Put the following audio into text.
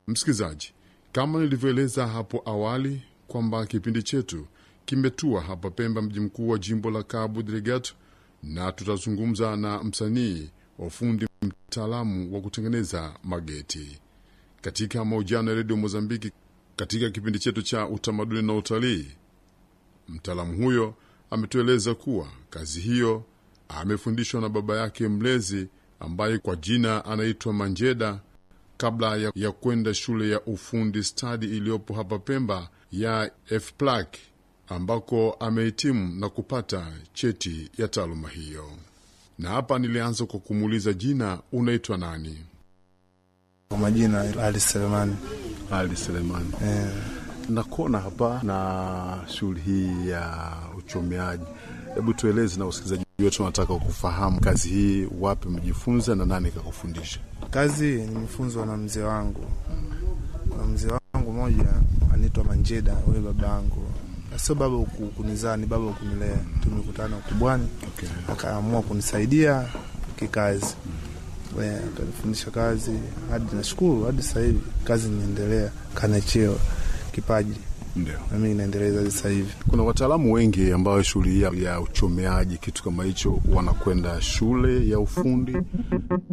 Msikilizaji, kama nilivyoeleza hapo awali kwamba kipindi chetu kimetua hapa Pemba, mji mkuu wa jimbo la Cabo Delgado, na tutazungumza na msanii wa ufundi mtaalamu wa kutengeneza mageti katika mahojiano ya redio Mozambiki. Katika kipindi chetu cha utamaduni na utalii, mtaalamu huyo ametueleza kuwa kazi hiyo amefundishwa na baba yake mlezi ambaye kwa jina anaitwa Manjeda kabla ya, ya kwenda shule ya ufundi stadi iliyopo hapa Pemba ya FPLAC ambako amehitimu na kupata cheti ya taaluma hiyo. Na hapa nilianza kwa kumuuliza jina, unaitwa nani? Kwa majina Ali Selemani. Ali Selemani. Eh, Nakona hapa na shughuli hii ya uchomeaji. Hebu tueleze na usikilizaji wetu, wanataka kufahamu kazi hii, wapi mjifunza na nani kakufundisha? kazi nimefunzwa na mzee wangu, na mzee wangu mmoja anaitwa Manjeda, huyo baba yangu, Na sio baba ku- kunizaa, ni baba kunilea. Tumekutana ukubwani, Okay. akaamua kunisaidia kikazi, We, akanifundisha kazi hadi nashukuru, hadi sasa hivi kazi inaendelea, kana cheo kipaji, Ndio. na mimi naendeleza hadi sasa hivi. Kuna wataalamu wengi ambao shughuli hii ya- ya uchomeaji kitu kama hicho wanakwenda shule ya ufundi